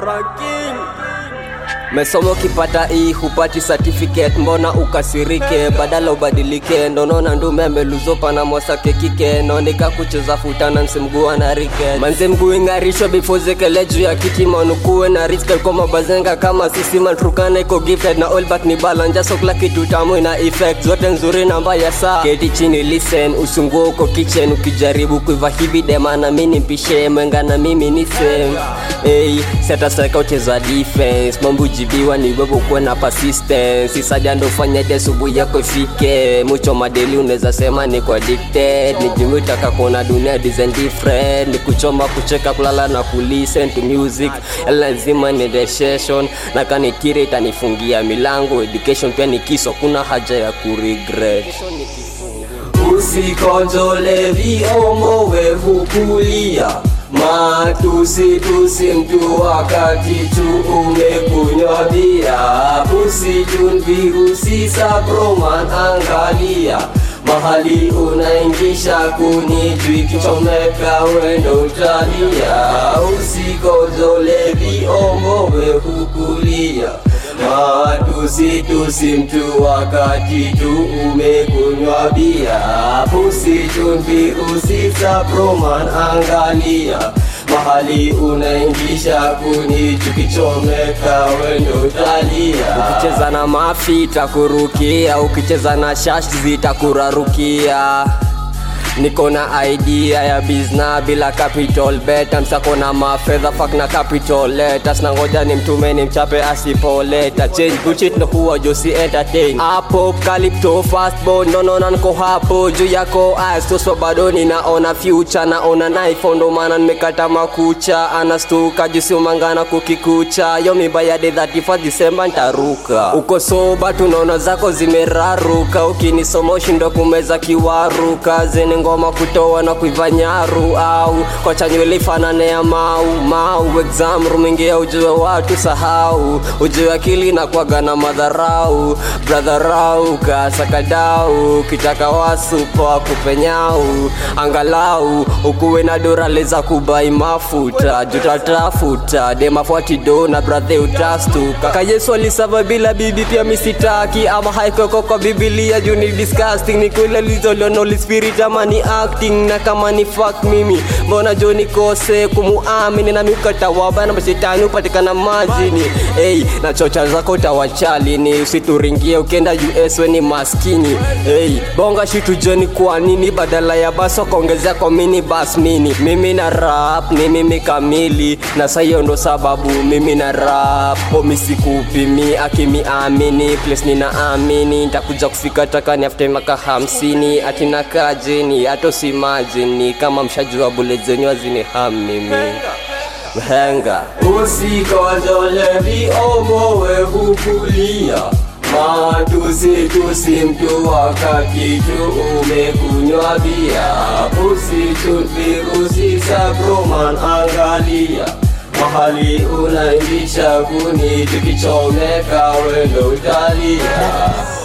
Franking Mesoma ukipata hii hupati certificate, mbona ukasirike? Badala ubadilike, ndonaona ndume ameluzopa na mwasake kike naoneka kucheza futana nsimgua na rike manze mguu ing'arisho before zekele juu ya kiti manukuwe na risk koma bazenga kama sisi matrukana iko gifted na all but ni balanja so kila kitu tamu ina effect zote nzuri na mbaya saa keti chini listen usunguo uko kitchen ukijaribu kuiva hivi dema na mimi mpishe mwenga na mimi ni same hey, seta seka ucheza defense mambo jibiwa ni wewe kuwe na persistence isaja ndo fanya de asubuhi yako ifike mucho madeli unaweza sema niko addicted ni jumi taka kuona dunia design different ni kuchoma kucheka kulala na kulisten to music lazima ni recession na kanikiri itanifungia milango education pia ni kiso kuna haja ya kuregret usikonjole viomo wehukulia matusi tusi mtu wakati tu umekunywa bia usijun virusi sabroman angalia mahali unaingisha kunijwi kichomeka wendo utalia usikozole viongo wehukulia matusi tusi mtu wakati tu umekunywa bia usijun virusi sabroman angalia mahali unaingisha kuni tukichomeka wendo utalia ukicheza na mafi itakurukia ukicheza na shash zitakurarukia niko na idea ya bizna bila capital beta msako na mafedha fak na capital letters na ngoja ni mtume ni mchape asipoleta change bullshit ndo huwa josi entertain hapo calypto fastball nonona niko hapo juu yako astoswa bado ninaona future naona naiphone ndo maana nimekata makucha anastuka jusi umangana kukikucha yo mibaya de 31 December ntaruka uko soba tunaona zako zimeraruka ukinisoma ushindo kumeza kiwaru kazini ngoma kutoa na kuiva nyaru au kwa chanywele ifanane ya mau mau exam rumingia ujue watu sahau ujue akili na kwaga na madharau bradharau kasakadau kitaka wasupa kupenyau angalau ukuwe na dorale za kubai mafuta jutatafuta demafuatido na bradhe utastuka kayesu alisava bila bibi pia misitaki ama haikoko kwa bibilia juu ni disgusting ni kule lizolionoli spirit ama ni acting na kama ni fuck mimi mbona jo nikose kumuamini na mikatawaba na mashetani upatikana majini hey, na chocha zako tawachalini usituringie ukienda us weni maskini hey, bonga shitu joni kwa nini badala ya baso kaongezea kwa mini bas mini mimi na rap ni mimi kamili na sahiyo ndo sababu mimi na rap omisikupimi akimiamini place ninaamini ntakuja kufika takani after maka hamsini atina kajeni atosimajini kama mshajua bule zenyu azini hamimi mhenga usikozole viomowe hukulia matusi tusi mtu wakati tu umekunywa bia usitu virusi sabroman angalia mahali unaingisha kuni tukichomeka wendo utalia